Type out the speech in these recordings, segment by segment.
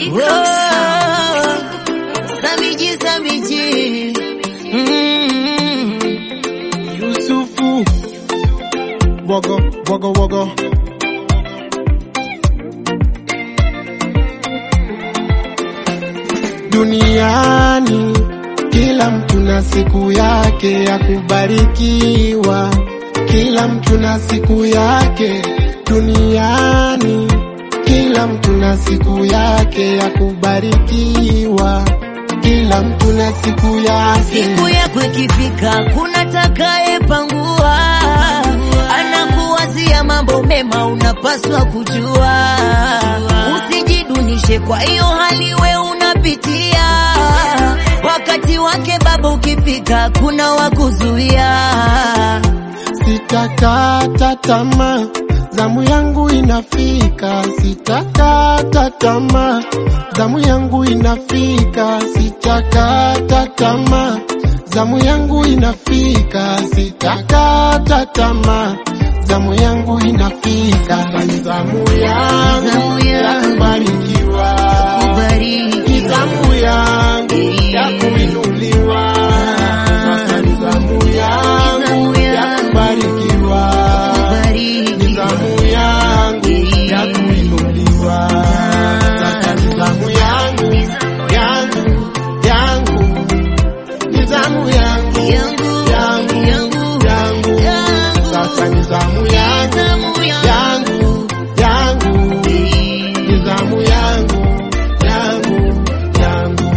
Samiji, Samiji. Mm. Yusufu Wogo, wogo, wogo Duniani kila mtu na siku yake ya kubarikiwa, kila mtu na siku yake duniani, kila mtu na siku yake ya kubarikiwa, kila mtu na siku yake. Siku yako ikifika, kuna takayepangua, anakuwazia mambo mema, unapaswa kujua, usijidunishe kwa hiyo hali we unapitia. Wakati wake Baba ukifika, kuna wakuzuia. Sitakata tamaa, zamu yangu inafika. Sitakata tamaa, zamu yangu inafika. Sitakata tamaa, zamu yangu inafika. Sitakata tamaa, zamu yangu inafika. Ni zamu yangu Zamu ya yangu. kubarikiwa, Kubariki. ni zamu yangu ya kuinuliwa. Sasa ni zamu yangu Zamu ya yangu. kubarikiwa Kubariki. nizamu yangu ya kuinuliwa. Sasa nizamu yangu yangu yangu nizamu yangu Yangu, yangu yangu, yangu yangu. sasa nizamu yangu Zamu yangu. yangu yangu nizamu yangu yangu yangu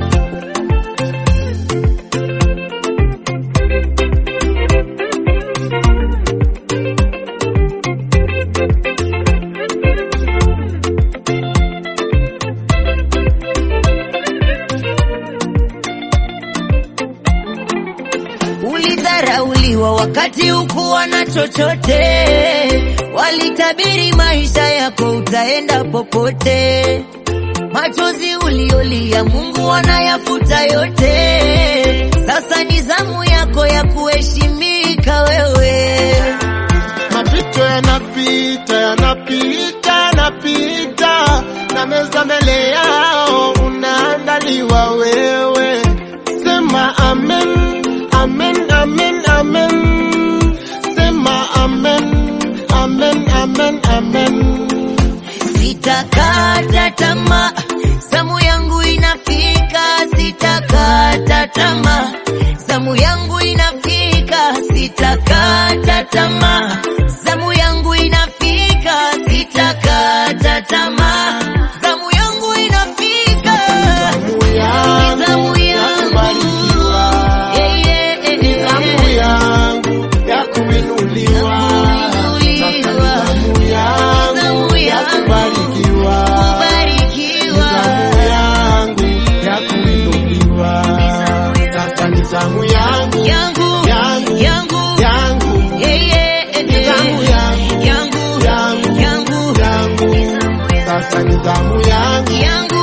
Ulidharauliwa wakati hukuwa na chochote, walitabiri maisha yako utaenda popote. Machozi uliolia Mungu anayafuta yote. Sasa ni zamu yako ya kuheshimika wewe. Mapito yanapita yanapita yanapita, na meza mbele yao unaandaliwa wewe. Sema amen, amen, amen, amen. Sema amen, amen, amen, amen. Sitakata tamaa, zamu yangu inafika. Sitakata tamaa, zamu yangu inafika. Sitakata tamaa, zamu yangu inafika. Sitakata tamaa, zamu yangu inafika. Zamu yangu Zamu ya yangu. kubarikiwa, Eh, eh, eh, eh, zamu eh. yangu ya kuinuliwa. Sasa ni zamu yangu Zamu ya yangu. kubarikiwa. Kubarikiwa. Nizamu yangu ya kuinuliwa. Sasa ni zamu yangu Yangu, yangu yangu, yangu eh, eh, eh, eh. Nizamu yangu yangu, yangu yangu, yangu. Sasa ni zamu yangu yangu